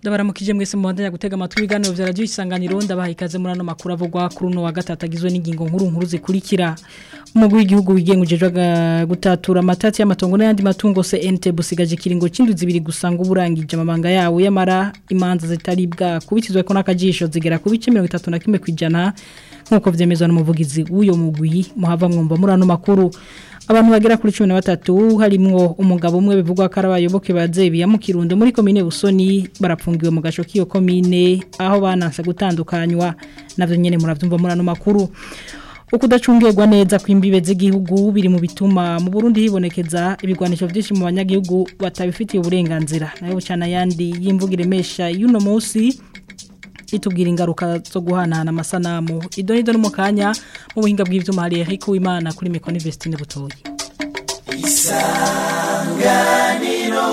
ndabaramukije mwese mu bandanya gutega amatwi ibiganiro vya radio isanganiro ndabaha ikaze muri ano makuru avugwa kuri uno wa gatatu agizwe n'ingingo nkuru nkuru zikurikira umugwi w'igihugu wigengujejwe gutatura amatati y'amatongo n'ayandi matungo CNT busigaje kiringo c'indwi zibiri gusanga uburangije amabanga yawo yamara imanza zitari bwa kubitizwe ko nakajisho zigera ku bice 31 kwijana nkuko vyemezwa n'umuvugizi w'uyo mugwi muhava mwumva muri ano makuru abantu bagera kuri 13 harimwo umugabo umwe bivugwa ko arabayoboke bazebi ya mu Kirundo muri commune Busoni barapfungiwe mu gasho kiyo commune aho banansa gutandukanywa navyo nyene muravyumva muri ano makuru ukudacungirwa neza kw'imbibe z'igihugu biri mu bituma mu Burundi hibonekeza ibigwanisho byinshi mu banyagihugu batabifitiye uburenganzira nayo cyane yandi y'imvugire mesha y'uno munsi itubwira ingaruka zo guhanahana amasanamu idonido n'umukanya mu buhinga bw'ivyuma hari Eric Uwimana kuri Mekoni Vestine Butoyi isanganiro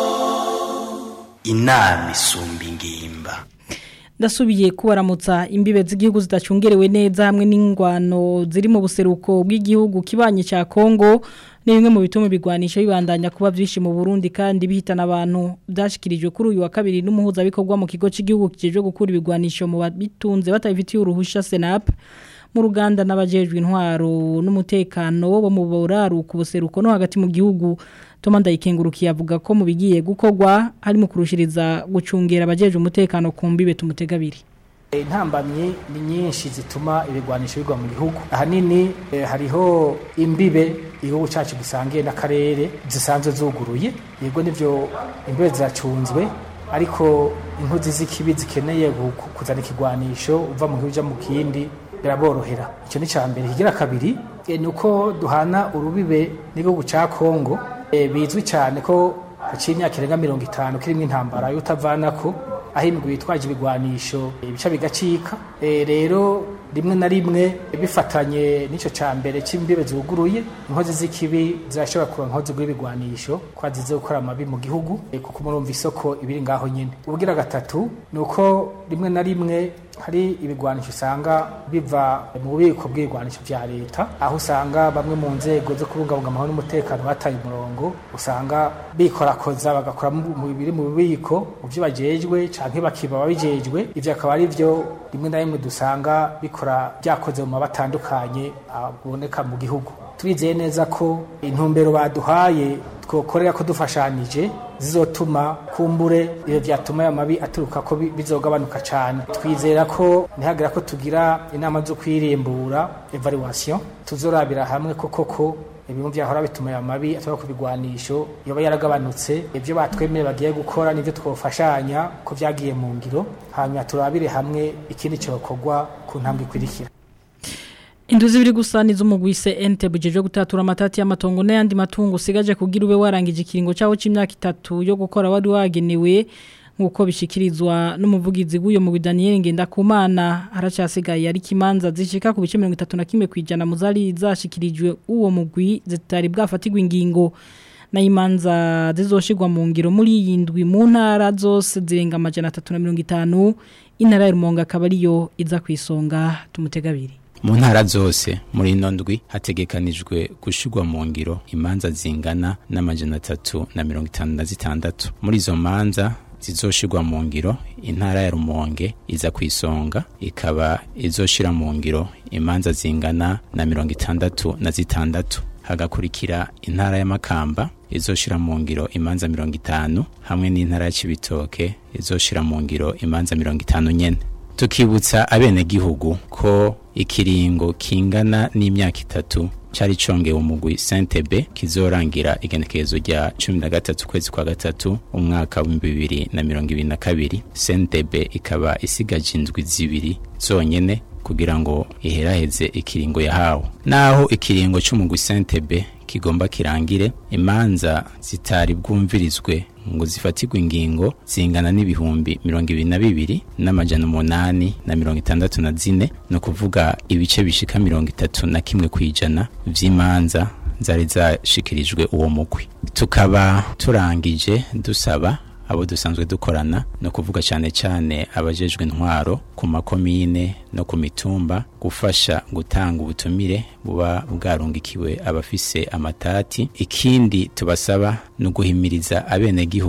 inama isumba ingimba ndasubiye kubaramutsa imbibe z'igihugu zidacungerewe neza hamwe n'ingwano ziri mu buseruko bw'igihugu kibanye cya Kongo ni bimwe mu bituma bigwanisha bibandanya kuba byinshi mu Burundi kandi bihitana abantu byashikirijwe kuri uyu wa kabiri n'umuhuza bikorwa mu kigo cy'igihugu kijeje gukura ibigwanisho mu bitunze batabifitiye uruhusha Senap mu ruganda n'abajejwe intwaro n'umutekano bo mu buraru ku buseruko no hagati mu gihugu Toma ndayikengurukiye avuga ko mu bigiye gukorwa harimo kurushiriza gucungera abajeje umutekano ku mbibe tumutegabiri intambamyi ni nyinshi zituma ibigwanisho bigwa mu gihugu ahanini eh, hariho imbibe igihugu cyacu gisangiye n'akarere zisanzwe zuguruye yego nivyo imbibe ziracunzwe ariko inkozi z'ikibi zikeneye kuzana ikigwanisho uva mu gihugu mu kindi biraborohera icyo ni cya mbere kigira kabiri ni uko duhana urubibe n'igihugu cya kongo bizwi cyane ko haciye imyaka irenga mirongo itanu kirimo intambara y'utavanako aho imigwi yitwaje ibigwanisho ibice bigacika rero rimwe na rimwe bifatanye n'icyo cya mbere cy'imbibe zuguruye inkozi z'ikibi zirashobora kuba inkozi z'ibigwanisho ko zize gukora amabi mu gihugu kuko murumva isoko ibiri ngaho nyine ubwira gatatu ni uko rimwe na rimwe hari ibigwanisho usanga biva mu bubiko bw'ibigwanisho bya leta aho usanga bamwe mu nzego zo kubungabunga amahoro n'umutekano bataye umurongo usanga bikorakoza bagakora mu biri mu bubiko mu byo bajejwe canke bakiba babijejwe ivyo akaba ari byo rimwe na rimwe dusanga bikora byakoze mu mabatandukanye aboneka mu gihugu turizeye neza ko intumbero baduhaye twokorera ko dufashanije zizotuma kumbure iyo vyatuma ya mabi aturuka ko bizogabanuka cyane twizera ko ntihagira ko tugira inama zo kwirimbura evaluation tuzorabira hamwe ko koko ibintu byahora bituma ya mabi aturuka ku bigwanisho yoba yaragabanutse ibyo batwemeye bagiye gukora nivyo twofashanya ko vyagiye mu ngiro hanyuma turabire hamwe ikindi cyokorwa ku ntambwe ikurikira Induzi biri gusaniza umugwise ente bujeje gutatura amatati y'amatongo n'ayandi matungo usigaje kugira ube warangije ikiringo cyawo c'imyaka itatu yo gukora wari wagenewe nkuko bishikirizwa n'umuvugizi w'uyo mu Daniel Ngendakumana haracyasigaye ari kimanza zishika ku bice 31 kwijana muzari zashikirijwe uwo mugwi zitari bwafatirwa ingingo na imanza zizoshirwa mu ngiro muri yindwi mu ntara zose zirenga amajana 350 intara ya Rumonga akaba ariyo iza kwisonga tumutegabiri mu ntara zose muri ino ndwi hategekanijwe gushirwa mu ngiro imanza zingana n'amajana atatu na mirongo itanu na zitandatu muri izo manza zizoshirwa mu ngiro intara ya rumonge iza ku isonga ikaba izoshira mu ngiro imanza zingana na mirongo itandatu na zitandatu hagakurikira intara y'amakamba izoshira mu ngiro imanza mirongo itanu hamwe n'intara ya cibitoke izoshira mu ngiro imanza mirongo itanu nyene tukibutsa abenegihugu ko ikiringo kingana n'imyaka itatu cyari congewe umugwi Saint-Ebe kizorangira igenekerezo rya 13 kwezi kwa gatatu umwaka wa 2022 Saint-Ebe ikaba isigaje indwi zibiri zonyene kugira ngo iheraheze ikiringo yahawe naho ikiringo cy'umugwi Saint-Ebe kigomba kirangire imanza zitari bwumvirizwe ngo zifatirwe ingingo zingana n'ibihumbi mirongo ibiri na bibiri n'amajana umunani na mirongo itandatu na zine ni ukuvuga ibice bishika mirongo itatu na kimwe ku ijana vy'imanza zari zashikirijwe uwo mugwi tukaba turangije dusaba abo dusanzwe dukorana no kuvuga cyane cyane abajejwe intwaro ku makomine no ku mitumba gufasha gutanga ubutumire buba bwarungikiwe abafise amatati ikindi tubasaba no guhimiriza abenegihugu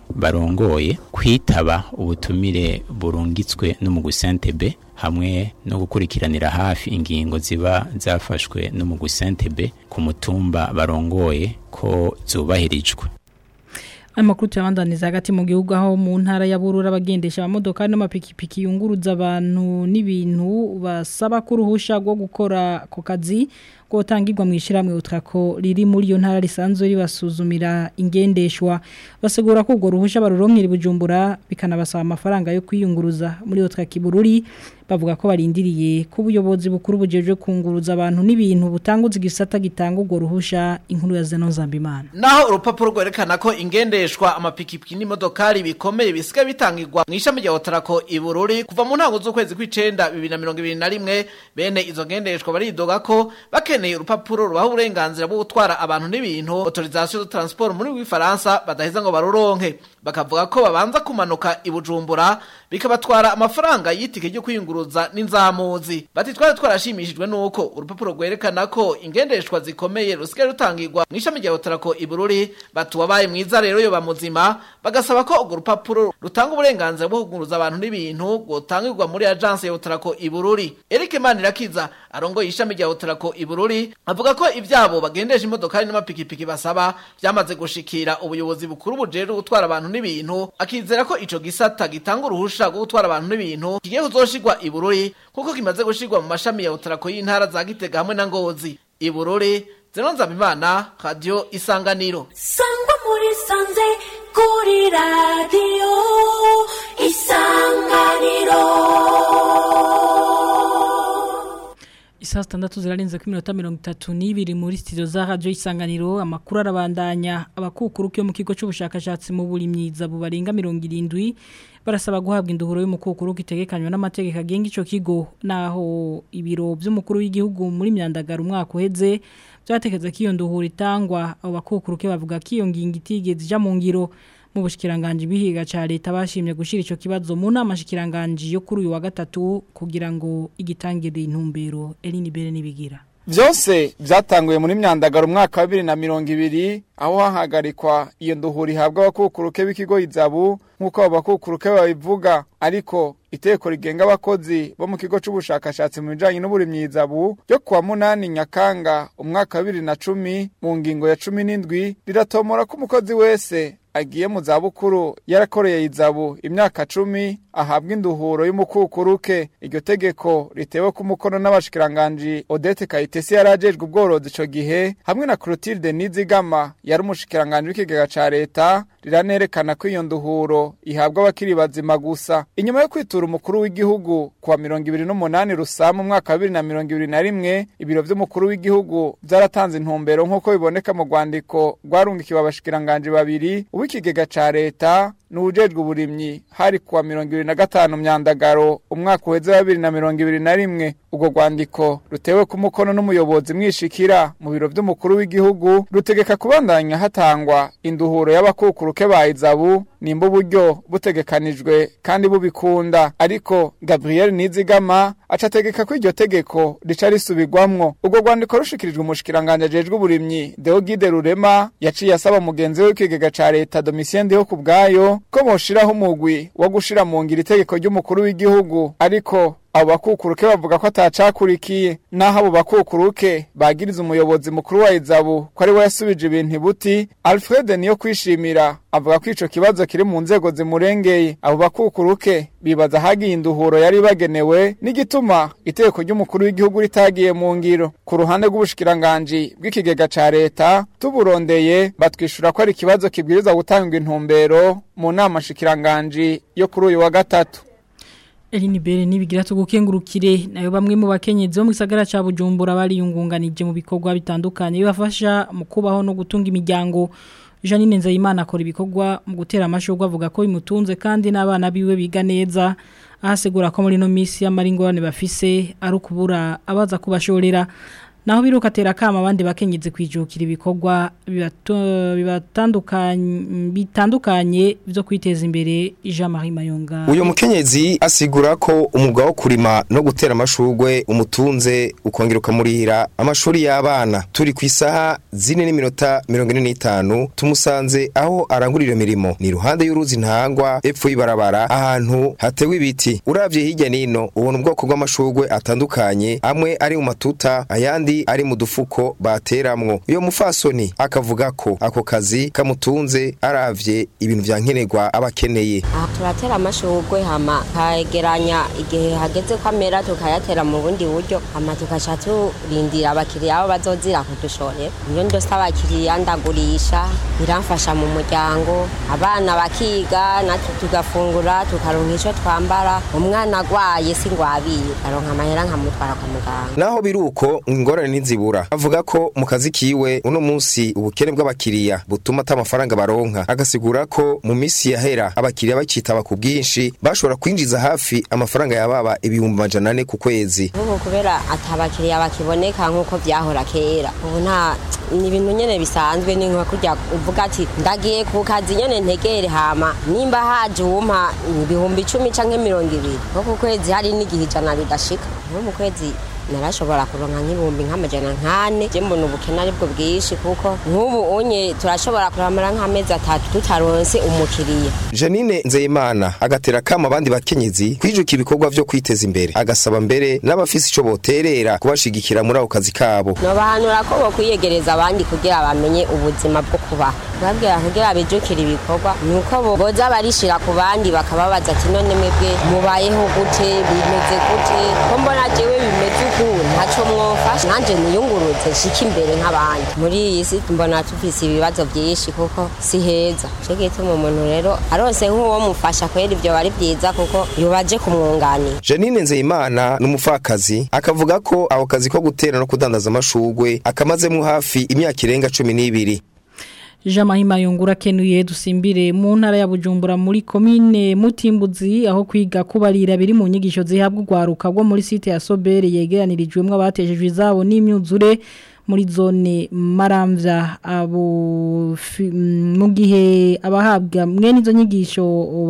barongoye kwitaba ubutumire burungitswe n'umugwi Sentebe hamwe no gukurikiranira hafi ingingo ziba zafashwe n'umugwi Sentebe ku mutumba barongoye ko zubahirijwe Amakuru tuyabandaniza hagati mu gihugu aho mu ntara ya Burura bagendesha amamodoka n'amapikipiki yunguruza abantu n'ibintu basaba kuruhusha rwo gukora ku kazi ko tangirwa mu ishiramwe utrako riri muri iyo ntara risanzwe ribasuzumira ingendeshwa basegura ko ubwo ruhusha baruronkera bujumbura bikanabasaba amafaranga yo kwiyunguruza muri utraki bururi bavuga ko barindiriye ko ubuyobozi bukuru bujeje kunguruza abantu n'ibintu butanguza igisata gitanga ubwo ruhusha inkuru ya Zeno Zambimana naho urupapuro rwerekana ko ingendeshwa amapikipiki n'imodokari bikomeye bisigaye bitangirwa mu ishami rya Otrako ibururi kuva mu ntango z'ukwezi kw'icenda 2021 bene izo ngendeshwa baridoga ko bakeneye urupapuro rubaha uburenganzira bwo gutwara abantu n'ibintu autorisation de transport muri w'ifaransa badaheza ngo baruronke bakavuga ko babanza kumanuka ibujumbura bikabatwara amafaranga y'itike ryo kwiyunguruza n'inzamuzi bati twari twarashimishijwe nuko urupapuro rwerekana ko ingendeshwa zikomeye rusigaye rutangirwa mu ishami rya Otrako ibururi batuwabaye mwiza rero yo bamuzima bagasaba ko urwo rupapuro rutanga uburenganzira bwo kuguruza abantu n'ibintu gutangirwa muri agence ya Otrako ibururi Eric Manirakiza arongoye ishami rya Otrako ibururi avuga ko ivyabo bagendesha imodokari n'amapikipiki basaba byamaze gushikira ubuyobozi bukuru bujeje gutwara abantu n'ibintu akizera ko ico gisata gitanga uruhusha rwo gutwara abantu n'ibintu kigiye kuzoshirwa ibururi kuko kimaze gushirwa mu mashami ya Otrako y'intara za Gitega hamwe na Ngozi ibururi Zenonza Bimana Radio Isanganiro sangwa muri sanze kuri radiyo isanganiro Isaa sitandatu zirarenze ku minota mirongo itatu n'ibiri muri studio za radio isanganiro amakuru arabandanya abakukuruke mu kigo cy'ubushakashatsi mu burimyiza bubarenga mirongo irindwi barasaba guhabwa induhuro y'umukukuruke itegekanywa n'amategeko agenga ico kigo naho ibiro by'umukuru w'igihugu muri myandagara umwaka uheze byatekeza ko iyo nduhuro itangwa abo bakukuruke bavuga ko iyo ngingo itigeze ija mu ngiro mu bushikiranganje bihiga ca leta bashimye gushira ico kibazo mu nama shikiranganje yo kuri uyu wa gatatu kugira ngo igitangire intumbero Eline Bere nibigira Vyose vyatanguye muri myandagaro umwaka wa 2020 aho hahagarikwa iyo nduhuri habwa abakukuruke b'ikigo izabu nkuko abakukuruke babivuga ariko iteko rigenga abakozi bo mu kigo c'ubushakashatsi mu bijanye n'uburimyi izabu ryo kuwa munani nyakanga umwaka wa 2010 mu ngingo ya 17 riratomora ko umukozi wese agiye mu zabukuru yarakoreye izabu imyaka cumi ahabwa induhuro y'umukukuruke iryo tegeko ritewe ku mukono n'abashikiranganji Odette Kayitesi yarajejwe ubworozi ico gihe hamwe na Clotilde Nizigama yari umushikiranganji w'ikigega ca leta riranerekana ko iyo nduhuro ihabwa abakiri bazima gusa inyuma yo kwitura umukuru w'igihugu kuwa mirongo ibiri n'umunani rusama umwaka wa bibiri na mirongo ibiri na rimwe ibiro vy'umukuru w'igihugu vyaratanze intumbero nk'uko biboneka mu rwandiko rwarungikiwe abashikiranganji babiri uw'ikigega ca leta n'ubujejwe uburimyi hari kuwa mirongo ibiri na gatanu myandagaro umwaka uheze wa bibiri na mirongo ibiri na rimwe ubwo rwandiko rutewe ku mukono n'umuyobozi mwishikira mu biro vy'umukuru w'igihugu rutegeka kubandanya hatangwa induhuro y'abakukuruke ba izabu nimba uburyo butegekanijwe kandi bubikunda ariko Gabriel Nizigama acategeka ko iryo tegeko rica risubirwamwo ubwo rwandiko rushikirijwe umushikiranganje ajejwe uburimyi Deogide Rurema yaciye asaba mugenzi we w'ikigega ca leta Domitien Ndeho kubwayo ko boshiraho umugwi wo gushira mu ngiro itegeko ry'umukuru w'igihugu ariko abo bakukuruke bavuga ko atacakurikiye naho abo bakukuruke bagiriza umuyobozi mukuru wa izabu ko ari we yasubije ibintu buti Alfred niyo kwishimira avuga ko ico kibazo kiri mu nzego zimurengeye abo bakukuruke bibaza hagiye induhuro yari bagenewe n'igituma iteko ry'umukuru w'igihugu ritagiye mu ngiro ku ruhande rw'ubushikiranganje bw'ikigega ca leta tuburondeye batwishura ko ari ikibazo kibwiriza gutanga intumbero mu nama shikiranganje yo kuri uyu wa gatatu Eline Bere nibigira tugukengurukire nayo bamwe mu bakenyezi bo mu gisagara ca Bujumbura bari yungunganije mu bikorwa bitandukanye bibafasha mu kubaho no gutunga imiryango Janine Nzayimana akora ibikorwa mu gutera amashurwe avuga ko bimutunze kandi n'abana biwe biga neza ahasegura ko muri no misi y'amaringorane bafise ari ukubura abaza kubashorera naho biruka tera kama abandi bakenyeze kwijukira ibikorwa bibato- bibatandukanye bitandukanye byo kwiteza imbere Jean Marie Mayonga uyu mukenyezi asigura ko umwuga wo kurima no gutera amashurwe umutunze ukongera ukamurihira amashuri y'abana turi ku isaha zine n'iminota mirongo ine n'itanu tumusanze aho arangurira iyo mirimo ni iruhande y'uruzi ntangwa epfo y'ibarabara ahantu hatewe ibiti uravye hirya nino ubona ubwoko bw'amashurwe atandukanye amwe ari mu matuta ayandi ari mu dufuko bateramwo iyo mufasoni akavuga ko ako kazi kamutunze aravye ibintu vya nkenerwa aba akeneye aha turatera amashurwe hama kageranya igihe hageze ko amera tukayatera mu bundi buryo hama tugaca turindira abakiriya abo bazozira kudushorera iyo ndose abakiriya ndagurisha biramfasha mu muryango abana bakiga natwe tugafungura tukaronka ico twambara umwana agwaye si ngwabiye aronka amahera nkamutwara kwa muganga naho biruko ingorane ntizibura avuga ko mu kazi kiwe uno munsi ubukene bw'abakiriya butuma ata amafaranga baronka agasigura ko mu minsi yahera abakiriya bakitaba ku bwinshi bashobora kwinjiza hafi amafaranga yababa ibihumbi majana ane ku kwezi ubu kubera atabakiriya bakiboneka nk'uko byahora kera ubu nta ni ibintu nyene bisanzwe ni nka kurya uvuga ati ndagiye ku kazi nyene ntegere hama nimba haje uwumpa ibihumbi icumi canke mirongo ibiri nko ku kwezi hari n'igihe ijana ridashika nko mu kwezi narashobora kuronka nk'ibihumbi nk'amajana nkane je mbona ubukene aribwo bwinshi kuko nk'ubu unye turashobora kuramara nk'amezi atatu tutaronse umukiriya Janine Nzeyimana agatera kama abandi bakenyezi kwijuka ibikorwa vyo kwiteza imbere agasaba mbere n'abafise ico boterera kubashigikira muri ako kazi kabo nobahanura ko bokwiyegereza abandi kugira bamenye ubuzima bwo kubaho babwira kugira bijukire ibikorwa ni uko bo- boza barishira ku bandi bakababaza ati none mwebwe mubayeho gute bimeze gute ko mbona jewe bimeze uku ntaco mwofasha nanje niyunguruze shika imbere nk'abandi muri iyi si mbona tufise ibibazo vyinshi kuko si heza co gituma umuntu rero aronse nk'uwo mufasha kwera ivyo bari vyiza kuko yobaje kumwunganira Janine Nzeyimana n'umupfakazi akavuga ko ako kazi ko gutera no kudandaza amashurwe akamazemo hafi imyaka irenga cumi n'ibiri Jean Marie Mayonga kenuye dusimbire mu ntara ya Bujumbura muri komine Mutimbuzi aho kwiga kubarira biri mu nyigisho zihabwa ugwaruka rwo muri site ya Sobere yegeranirijwemo abatejejwe izabo n'imyuzure muri zone Maramvya abo fi- mm, mu gihe abahabwa mwene izo nyigisho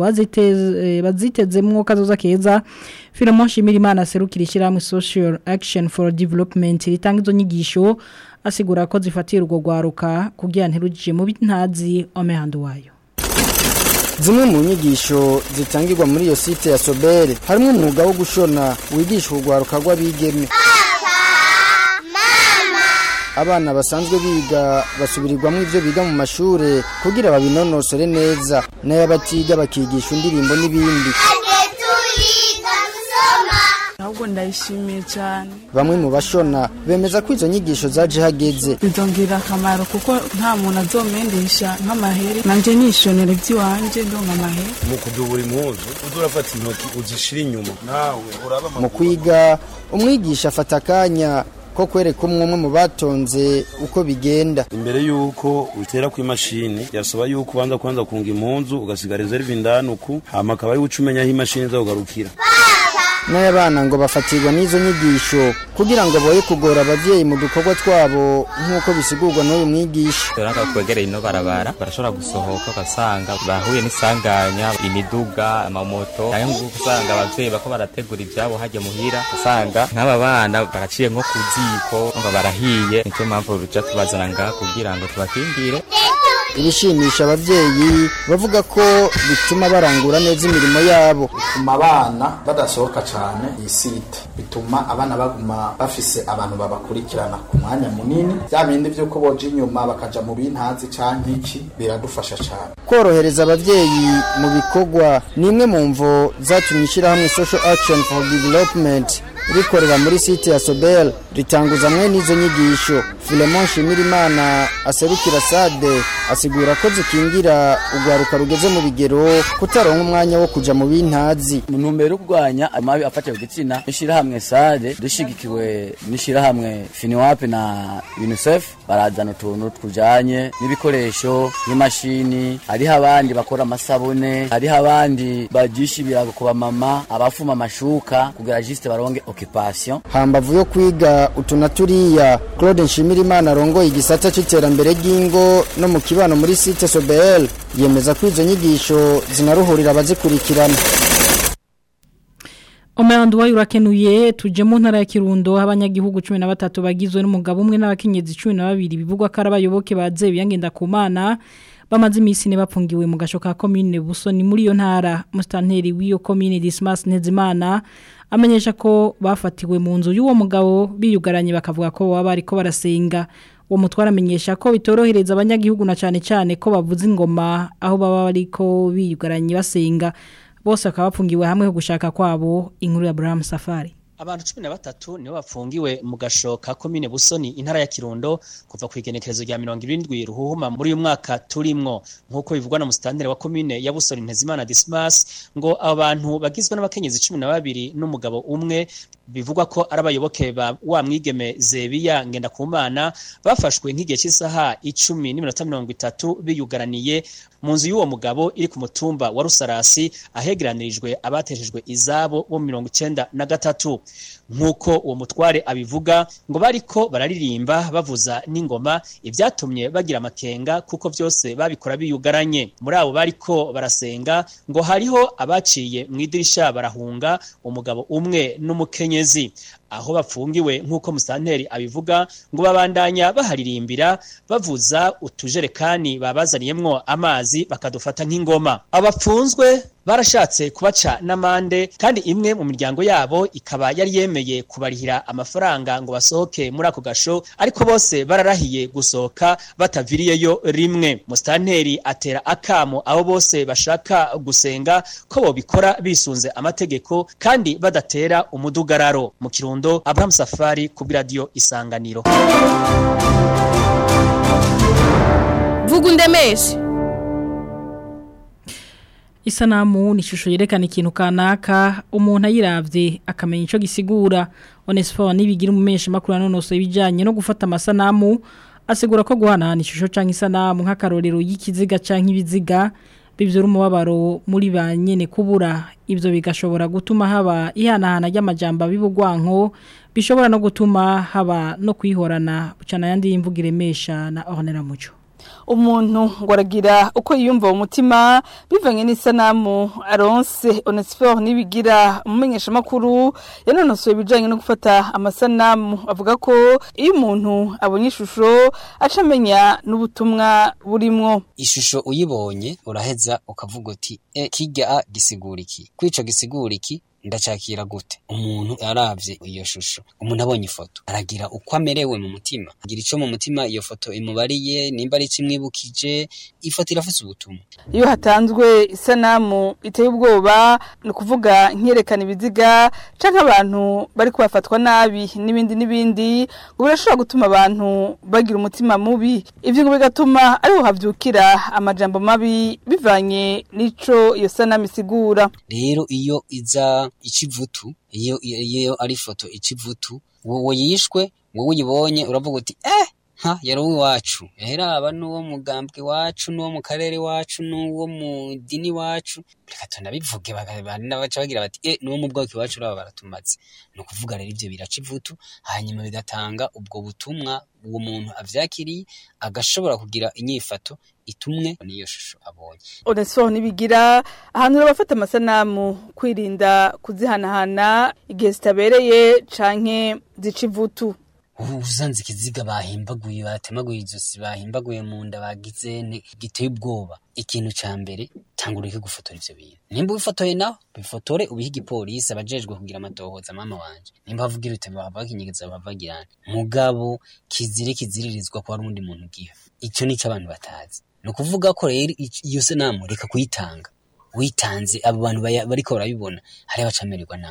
baziteze bazitezemwo kazoza keza Philemon Shimirimana serukira ishyirahamwe Social Action for Development ritanga izo nyigisho asigura ko zifatira urwo rwaruka kugira ntirugije mu bintazi omehando wayo Zimwe mu nyigisho zitangirwa muri iyo site ya Sobere harimo umwuga wo gushona wigisha urwaruka rw'abigeme abana basanzwe biga basubirirwamo ivyo biga mu mashure kugira babinonosore neza n'ayabatiga bakigisha indirimbo n'ibindi ahubwo ndayishimiye cyane bamwe mu bashona bemeza ko izo nyigisho zaje hageze bizongera akamaro kuko nta muntu azomendesha nk'amaheri nanje nishonera iby'iwanje ndonka amaheri mu kudubura impuzu uza urafata intoki uzishira inyuma nawe uraba mu kwiga umwigisha afata akanya ko kwereka umwe umwe mu batonze uko bigenda imbere yuko utera ku imashini yasaba yuko ubanza kwanza kunga impunzu ugasiga reserve indani uku hama akaba ari uca umenya aho imashini izakugarukira n'abana ngo bafatirwa n'izo nyigisho kugira ngo boye kugora abavyeyi mu dukorwa twabo nk'uko bisigurwa n'uyu mwigisha Turanga kwegereye ino barabara barashobora gusohoka ugasanga bahuye n'isanganya imiduga amamoto nayo ngo usanga abavyeyi bako barategura ivyabo hajya muhira usanga nk'aba bana baraciye nko ku ziko ngo barahiye nico mpamvu ruja tubazana ngaha kugira ngo tubakingire ibishimisha abavyeyi bavuga ko bituma barangura neza imirimo yabo bituma abana badasohoka cyane iyi site bituma abana baguma bafise abantu babakurikirana ku mwanya munini bya bindi by'uko boja inyuma bakaja mu bintazi canke iki biradufasha cyane korohereza abavyeyi mu bikorwa ni imwe mu mvo zatumye ishyirahamwe social action for development rikorera muri site ya sobel ritanguza mwe n'izo nyigisho Filemon Shimirimana aserukira Sade asigura ko zikingira ugwaruka rugeze mu bigero kutaronka umwanya wo kuja mu bintazi mu ntumbero yo kurwanya amabi afatiye ku gitsina ishirahamwe Sade dushigikiwe n'ishirahamwe Finiwap na UNICEF barazana utuntu tujanye n'ibikoresho n'imashini hariho abandi bakora amasabune hariho abandi bajisha ibirago ku bamama abafuma amashuka kugira juste baronge occupation hambavu yo kwiga utuna turiya Claude Nshimirimana arongoye igisata c'iterambere ry'ingo no mu kibano muri site Sobel yemeza ko izo nyigisho zinaruhurira abazikurikirana Omeyandu wayo urakenuye tuje mu ntara ya Kirundo abanyagihugu 13 bagizwe n'umugabo umwe n'abakenyezi 12 bivugwa ko arabayoboke baze biyangenda ku mana bamaze imisi ne bapfungiwe mu gasho ka commune Busoni muri yo ntara mustanteri w'iyo commune Dismas Ntezimana amenyesha ko bafatiwe mu nzu y'uwo mugabo biyugaranye bakavuga ko baba bariko barasenga uwo mutwara amenyesha ko bitorohereza abanyagihugu na cyane cyane ko bavuza ingoma aho baba bariko biyugaranye basenga bose bakaba bapfungiwe hamwe ho gushaka kwabo inkuru ya Abraham Safari Abantu cumi na batatu nibo bapfungiwe mu gasho ka komine Busoni intara ya Kirundo kuva ku igenekerezo rya 70 ruhuhuma muri uyu mwaka turimwo nkuko bivugwa na mustanteri wa komine ya Busoni Ntezimana Dismas ngo abantu bagizwe n'abakenyezi 12 n'umugabo umwe bivugwa ko arabayoboke ba wa mwigeme Zebiya ngenda kumana bafashwe nk'igihe cy'isaha 10 n'iminota 30 biyugaraniye mu nzu y'uwo mugabo iri ku mutumba wa Rusarasi ahegeranirijwe abateshejwe izabo bo 93 nkuko uwo mutware abivuga ngo bariko bararirimba bavuza n'ingoma ibyatumye bagira amakenga kuko byose babikora biyugaranye muri abo bariko barasenga ngo hariho abaciye mu idirisha barahunga umugabo umwe n'umukenyezi aho bapfungiwe nk'uko musanteri abivuga ngo babandanya baharirimbira bavuza utujerekani babazaniyemwo amazi bakadufata nk'ingoma abapfunzwe barashatse kubaca n'amande kandi imwe mu miryango yabo ikaba yari yemeye kubarihira amafaranga ngo basohoke muri ako gasho ariko bose bararahiye gusohoka bataviriyeyo rimwe musitanteri atera akamo abo bose bashaka gusenga ko bobikora bisunze amategeko kandi badatera umudugararo mu kirundo Abraham Safari ku radio isanganiro vuga undemeshe Isanamu ni ishusho yerekana ikintu kanaka umuntu ayiravye akamenya ico gisigura Onesphore nibigira umumesha makuru anonoso ibijanye no gufata amasanamu asigura ko guhanahana ishusho canke isanamu nk'akarorero y'ikiziga canke ibiziga bivyura umubabaro muri ba nyene kubura ivyo bigashobora gutuma haba ihanahana ry'amajambo bibugwanko bishobora no gutuma haba no kwihorana bucana yandi y'imvuga iremesha na Ornella Muco umuntu ngo aragira uko yiyumva mu mutima bivanye n'isanamu aronse onesiforo n'ibigira umumenyeshamakuru yanonosoye ibijyanye no gufata amasanamu avuga ko iyo umuntu abonye ishusho aca amenya n'ubutumwa burimwo ishusho uyibonye uraheza ukavuga uti e kijya gisigura iki kwica gisigura iki ndacakira gute umuntu aravye iyo shusho umuntu abonye ifoto aragira uko amerewe mu mutima agira ico mu mutima iyo foto imubariye nimba ari kimwibukije ifoto irafise ubutumwa iyo hatanzwe isanamu iteye ubwoba ni ukuvuga nkiyerekana ibiziga canke abantu bari kubafatwa nabi n'ibindi n'ibindi ngo birashobora gutuma abantu bagira umutima mubi ivyo ngo bigatuma ariho havyukira amajambo mabi bivanye n'ico iyo sanamu isigura rero iyo iza ikivutu iyo iyo ari foto ikivutu wowe yishwe wowe uyibonye uravuga uti eh ha yari uwacu yaheraba n'uwo mugambwe wacu n'uwo mu karere wacu n'uwo mu dini wacu reka tunabivuge baca bagira bati eh n'uwo mu bwoko iwacu uraba baratumaze ni ukuvuga rero ibyo biraca ivutu hanyuma bigatanga ubwo butumwa uwo muntu avyakiriye agashobora kugira inyifato itumwe n'iyo shusho abonye onesiforo ntibigira ahantu bafata amasanamu kwirinda kuzihanahana igihe zitabereye canke zica ivutu uzanze ikiziga bahimbaguye batemaguye izosi bahimbaguye mu nda bagize giteye ubwoba ikintu ca mbere tanga ureke gufotora ivyo bintu nimba ubifotoye naho bifotore ubihe igipolisi abajejwe kugira amatohoza mama wanje nimba bavugira uti bava bakinyegeza bava bagirana mugabo kizire kiziririzwa ko hari undi muntu ugiha ico nico abantu batazi ni ukuvuga ko rero iyo sanamu reka kuyitanga witanze abo bantu bariko barabibona hari abacamererwa nabi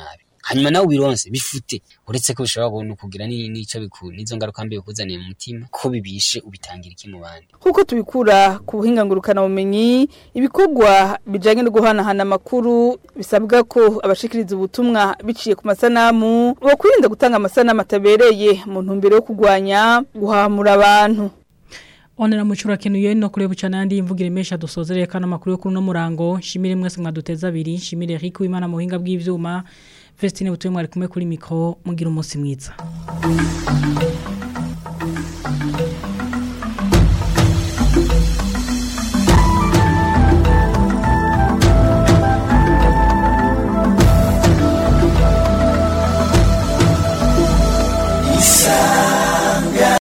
hanyuma nawe ubironse bifute uretse ko bishobora kubona kugira ni- n'ico biku n'izo ngaruka mbi bikuzaniye mu mutima ko bibishe ubitangira iki mu bandi Kuko tubikura ku buhinga ngurukana bumenyi ibikorwa bijanye no guhanahana amakuru bisabwa ko abashikiriza ubutumwa biciye ku masanamu bakwirinda gutanga amasanamu atabereye mu ntumbero yo kugwanya guhamura abantu Onera muchura kenuye no kureba cyane yandi imvugire mesha dusozereye kana makuru yo kuno murango shimire mwese mwaduteza abiri shimire Eric Wimana muhinga bw'ivyuma Vestine butuye mwari kumwe kuri mikro mugira umunsi mwiza